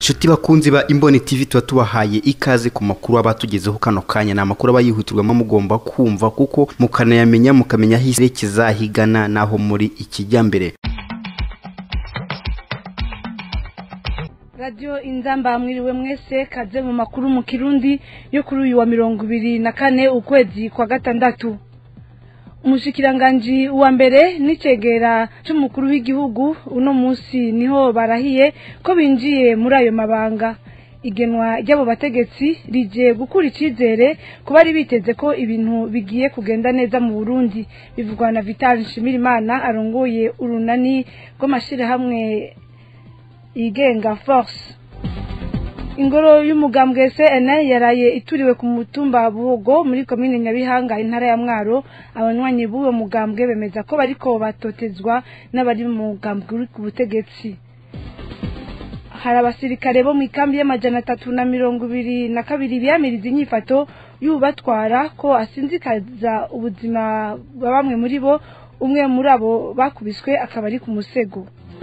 inshuti bakunzi ba imboni tv tuba tubahaye ikaze ku makuru aba tugezeho kano kanya ni amakuru aba yihutirwamo mugomba kumva kuko mukanayamenya mukamenya aho isi kizahigana n'aho muri ikijyambere radiyo inzamba mwiriwe mwese kaze mu makuru mu kirundi yo kuri uyu wa mirongo ibiri na kane ukwezi kwa gatandatu umushikiranganji wa mbere n'icegera c'umukuru w'igihugu uno munsi niho barahiye ko binjiye muri ayo mabanga igenwa ry'abo bategetsi rije gukura icizere ku bari biteze ko ibintu bigiye kugenda neza mu burundi bivugwa na vital nshimirimana arongoye urunani rw'amashirahamwe yigenga force ingoro y'umugambwe CN yaraye ituriwe ku mutumba Buhogo muri komine Nyabihanga intara ya Mwaro abanywanyi b'uwo mugambwe bemeza ko bariko batotezwa n'abari mu mugambwe uri ku butegetsi hari abasirikare bo mu ikambi y'amajana atatu na mirongo ibiri na kabiri biyamiriza inyifato y'ubatwara ko asinzikaza ubuzima bwa bamwe muri bo umwe muri abo bakubiswe akaba ari ku musego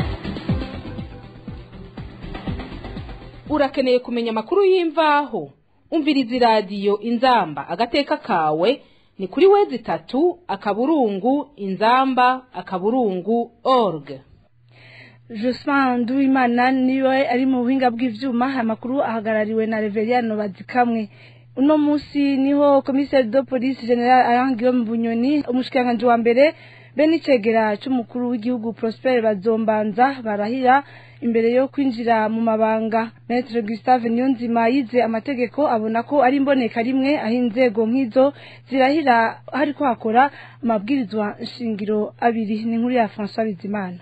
urakeneye kumenya amakuru y'imvaho umviriza iradiyo inzamba agateka kawe ni kuri wezi itatu akaburungu inzamba akaburungu org Jospin Nduwimana niwe ari mu buhinga bw'ivyuma amakuru ahagarariwe na Reveriano Bazikamwe uno musi niho commissaire de police general Alain Guillaume Bunyoni umushikiranganje wa mbere be n'icegera c'umukuru w'igihugu Prosper Bazombanza barahira imbere yo kwinjira mu mabanga Maître Gustave Niyonzima yize amategeko abona ko ari imboneka rimwe aho inzego nk'izo zirahira hariko hakora amabwirizwa nshingiro abiri ni nkuru ya François Bizimana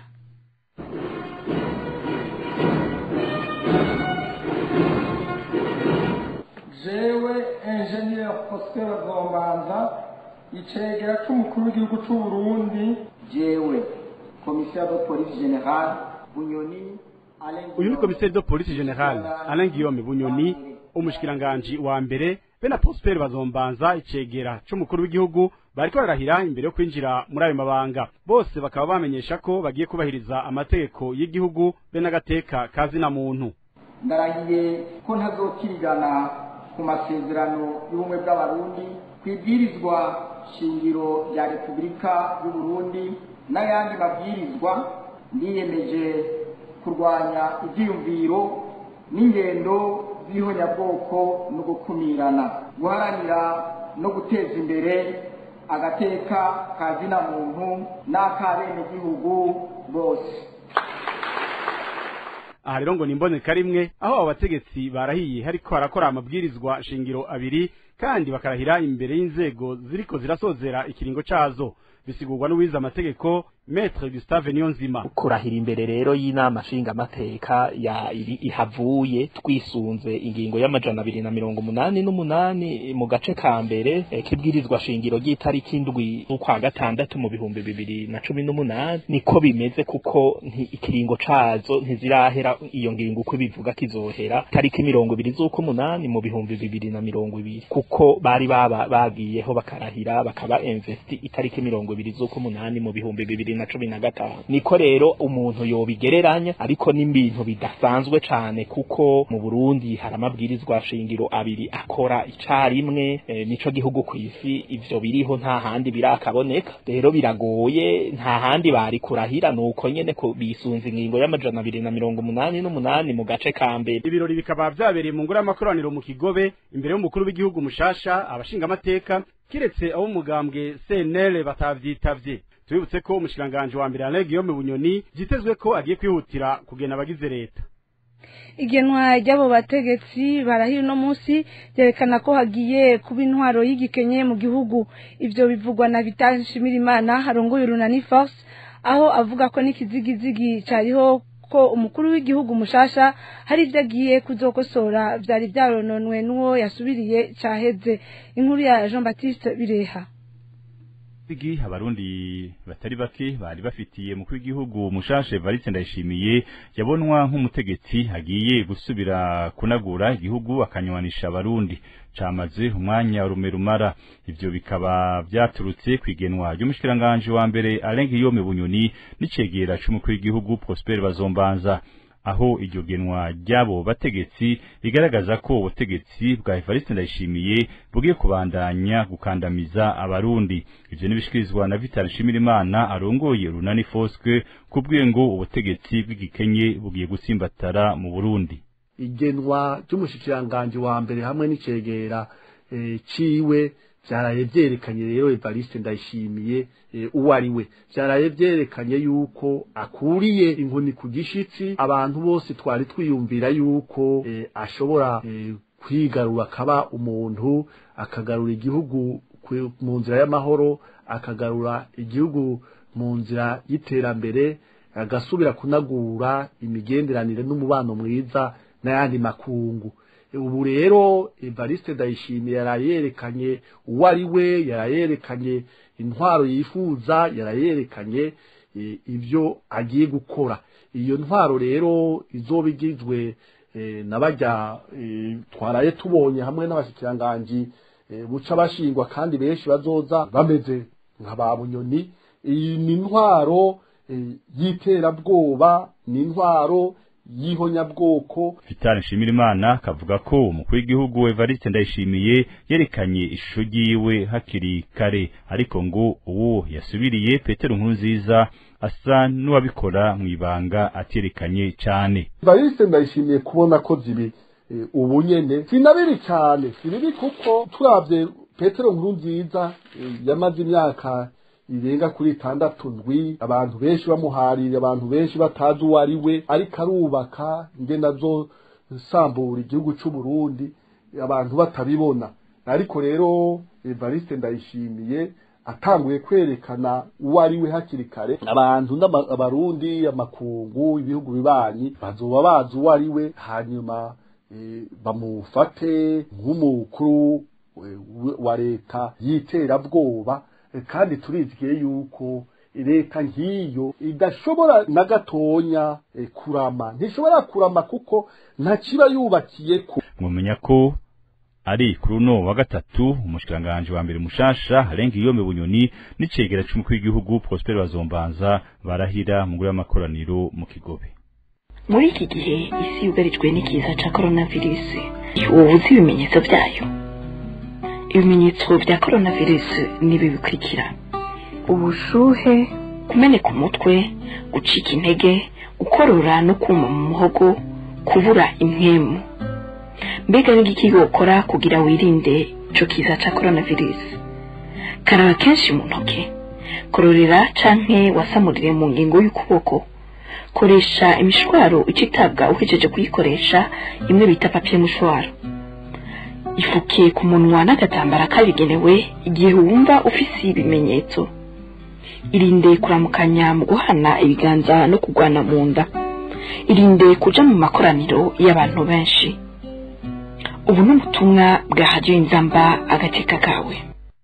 jewe ingenieur Prosper Bazombanza icegera c'umukuru w'igihugu c'u Burundi jewe commissaire de police générale Bunyoni uyu ni komiseri de polisi general alain guillaume bunyoni umushikiranganji wa mbere be na prosper bazombanza icegera c'umukuru w'igihugu bariko bararahira imbere yo kwinjira muri ayo mabanga bose bakaba bamenyesha ko bagiye kubahiriza amategeko y'igihugu be n'agateka kazina muntu ndarahiye ko ntazokirigana ku masezerano y'ubumwe bw'abarundi ku ibwirizwa shingiro rya repubulika y'uburundi n'ayandi mabwirizwa ndiyemeje kurwanya ibyiyumviro n'ingendo z'ihonyabwoko no gukumirana guharanira no guteza imbere agateka ka zina muntu n'ak'abenegihugu bose aha rero ngo ni imboneka rimwe aho abo bategetsi barahiye hariko harakora amabwirizwa shingiro abiri kandi bakarahira imbere y'inzego ziriko zirasozera ikiringo cazo bisigurwa n'uwize amategeko Maître Gustave Niyonzima kurahira imbere rero y'inama nshingamateka ya iri ihavuye twisunze ingingo y'amajana abiri na mirongo umunani n'umunani mu gace ka mbere eh, kibwirizwa shingiro ry'itariki indwi z'ukwa gatandatu mu bihumbi bibiri na cumi n'umunani niko bimeze kuko ikiringo cazo ntizirahera iyo ngingo uko bivuga kizohera tariki mirongo ibiri z'ukumunani mu bihumbi bibiri na mirongo ibiri kuko bari baba bagiyeho bakarahira bakaba investi itariki mirongo ibiri z'ukumunani mu bihumbi bibiri na cumi na gatanu niko rero umuntu yobigereranya ariko n'ibintu bidasanzwe cane kuko mu Burundi hari amabwirizwa shingiro abiri akora icarimwe e, nico gihugu kw'isi ivyo biriho nta handi birakaboneka rero biragoye nta handi bari kurahira nuko nyene ko bisunze ingingo y'amajana abiri na mirongo umunani n'umunani mu gace ka mbere ibirori bikaba vyabereye mu ngoro y'amakoraniro mu kigobe imbere y'umukuru w'igihugu mushasha abashingamateka kiretse abo mugambwe CNL batavyitavye tubibutse ko umushiranganje wa mbere Alain Guillaume Bunyoni vyitezwe ko agiye kwihutira kugena abagize leta igenwa ry'abo bategetsi barahira uno munsi ryerekana ko hagiye kuba intwaro y'igikenye mu gihugu ivyo bivugwa na Vital Nshimirimana harongoye urunani force aho avuga ko n'ikizigizigi cariho ko umukuru w'igihugu mushasha hari ivyo agiye kuzokosora vyari vyarononwe n'uwo yasubiriye caheze inkuru ya Jean Baptiste Bireha Igi abarundi batari bake bari bafitiye mu kw'igihugu mushashe Evariste Ndayishimiye yabonwa nk'umutegetsi agiye gusubira kunagura igihugu akanywanisha abarundi camaze umwanya rume rumara ivyo bikaba vyaturutse kwigenwa ry'umushikiranganje wa mbere Alain Guillaume Bunyoni n'icegera c'umukuru w'igihugu Prosper Bazombanza aho iryo genwa ry'abo bategetsi rigaragaza ko ubutegetsi bwa Evariste Ndayishimiye bugiye kubandanya gukandamiza abarundi ivyo nibishikirizwa na Vital Nshimirimana arongoye Runani Fosque kubwiye ngo ubutegetsi bw'igikenye bugiye gusimbatara mu Burundi igenwa ry'umushikiranganje wa mbere hamwe n'icegera e, ciwe vyaraye vyerekanye rero Evariste Ndayishimiye e, uwo ari we vyaraye vyerekanye yuko akuriye inkoni ku gishitsi abantu bose twari twiyumvira yuko e, ashobora e, kwigarura akaba umuntu akagarura igihugu mu nzira y'amahoro akagarura igihugu mu nzira y'iterambere agasubira kunagura imigenderanire n'umubano mwiza n'ayandi makungu ubu rero Evariste Ndayishimiye yarayerekanye uwo ari we yarayerekanye intwaro yifuza yarayerekanye ibyo agiye gukora iyo ntwaro rero izoba igizwe na bajya twaraye tubonye hamwe n'abashyikiranganji buca bashingwa kandi benshi bazoza bameze nka ba bunyoni iyi ni intwaro y'iterabwoba ni intwaro y'ihonyabwoko Vital Nshimirimana kavuga ko umukuru w'igihugu Evariste Ndayishimiye yerekanye ishusho ryiwe hakiri kare ariko ngo uwo yasubiriye Petero Nkurunziza asa n'uwabikora mu ibanga aterekanye cyane Evariste Ndayishimiye kubona ko zibi e, ubu nyene sinabiri cyane sibibi kuko turavye Petero Nkurunziza e, yamaze imyaka irenga kuri itandatu ndwi abantu benshi bamuharira abantu benshi batazi uwo ari we ariko arubaka ngenda zo sambura igihugu c'u Burundi abantu batabibona ariko rero Evariste Ndayishimiye atanguye kwerekana uwo ari we hakiri kare abantu n'abarundi amakungu ibihugu bibanyi bazoba bazi uwo ari we hanyuma e, bamufate nk'umukuru wa leta y'iterabwoba kandi turizigiye yuko leta nk'iyo idashobora na gatonya kurama ntishobora kurama kuko ntakiba yubakiye ko mumenya ko ari kuri uno wa gatatu umushikiranganje wa mbere mushasha arenga iyo bunyoni n'icegera c'umukuru w'igihugu Prosper Bazombanza barahira mu gura y'amakoraniro mu Kigobe muri iki gihe isi yugarijwe n'ikiza ca coronavirus ubu uzi ibimenyetso byayo ibimenyetso bya coronavirus nibi bikurikira ubushuhe kumeneka umutwe gucika intege gukorora no kuma mu muhogo kubura impwemu mbega n'igiki wokora kugira wirinde ico kiza ca coronavirus karaba kenshi mu ntoke kororera canke wasamurire mu ngingo y'ukuboko koresha imishwaro icitabwa uhejeje kuyikoresha imwe bita papier mushwaro ifuke ku munwa n'agatambara kabigenewe igihe wumva ufise ibimenyetso irinde kuramukanya mu guhana ibiganza no kugwana mu nda irinde kuja mu makoraniro y'abantu benshi ubu ni ubutumwa bwa hadiyo inzamba agateka kawe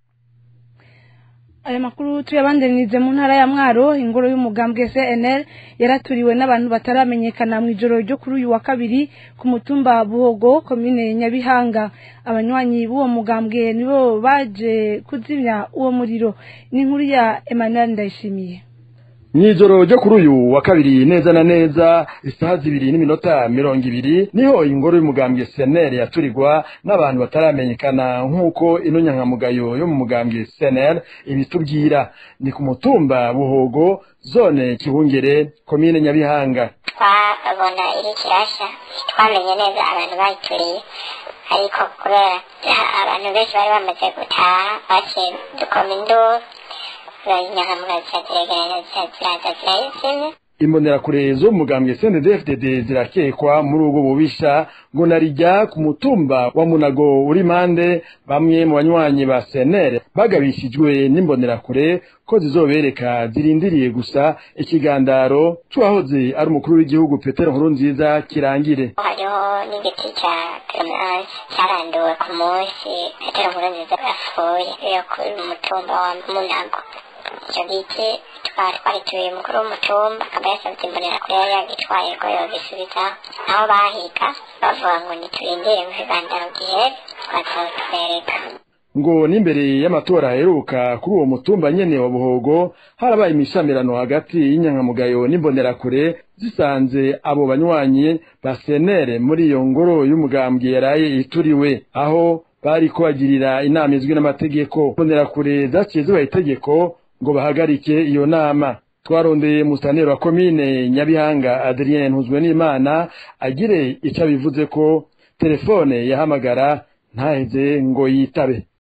aya makuru tuyabandanirize mu ntara ya mwaro ingoro y'umugambwe cnl yaraturiwe n'abantu bataramenyekana mu ijoro ryo kuri uyu wa kabiri ku mutumba buhogo komine nyabihanga abanywanyi b'uwo mugambwe nibo baje kuzimya uwo muriro ni inkuru ya emmanuel ndayishimiye Mw'ijoro ryo kuri uyu wa kabiri neza na neza isaha zibiri n'iminota mirongo ibiri niho ingoro y'umugambwe seneri yaturirwa n'abantu bataramenyekana nk'uko ino nyankamugayo yo mu mugambwe seneri ibitubwira ni ku mutumba buhogo zone kibungere komine nyabihanga twabona iri kirasha twamenye neza abantu bayituriye ariko kubera abantu benshi bari bamaze gutaha baciye dukoma induru imbonerakure zo mugambwe CNDD-FDD zirakekwa muri ubwo bubisha ngo narijya ku mutumba wa Munago uri mande bamwe mu banywanyi ba CNL bagabishijwe n'imbonerakure ko zizobereka zirindiriye gusa ikigandaro c'uwahoze ari umukuru w'igihugu Petero Nkurunziza kirangire hariho n'igiti cya clemence cyaranduwe ku munsi Petero Nkurunziza yapfuye yo ku mutumba wa Munago icyo giti twari twarituye umukuru w'umutumba akaba yasabye imbonerakure yari yagitwaye ko yogisubizaho aho bahiga bavuga ngo ntiturindire mu kigandaro gihere twazotwereka ngo n'imbere y'amatora aheruka kuri uwo mutumba nyene wa buhogo harabaye imishamirano hagati y'inyankamugayo n'imbonerakure zisanze abo banywanyi ba senere muri iyo ngoro y'umugambwe yaraye ituriwe aho bari kubagirira inama izwi n'amategeko imbonerakure zaciye zibaha itegeko ngo bahagarike iyo nama twarondeye musaneri wa komine nyabihanga adrien ntuzwe n'imana agire icyo abivuze ko telefone yahamagara ntaheze ngo yitabe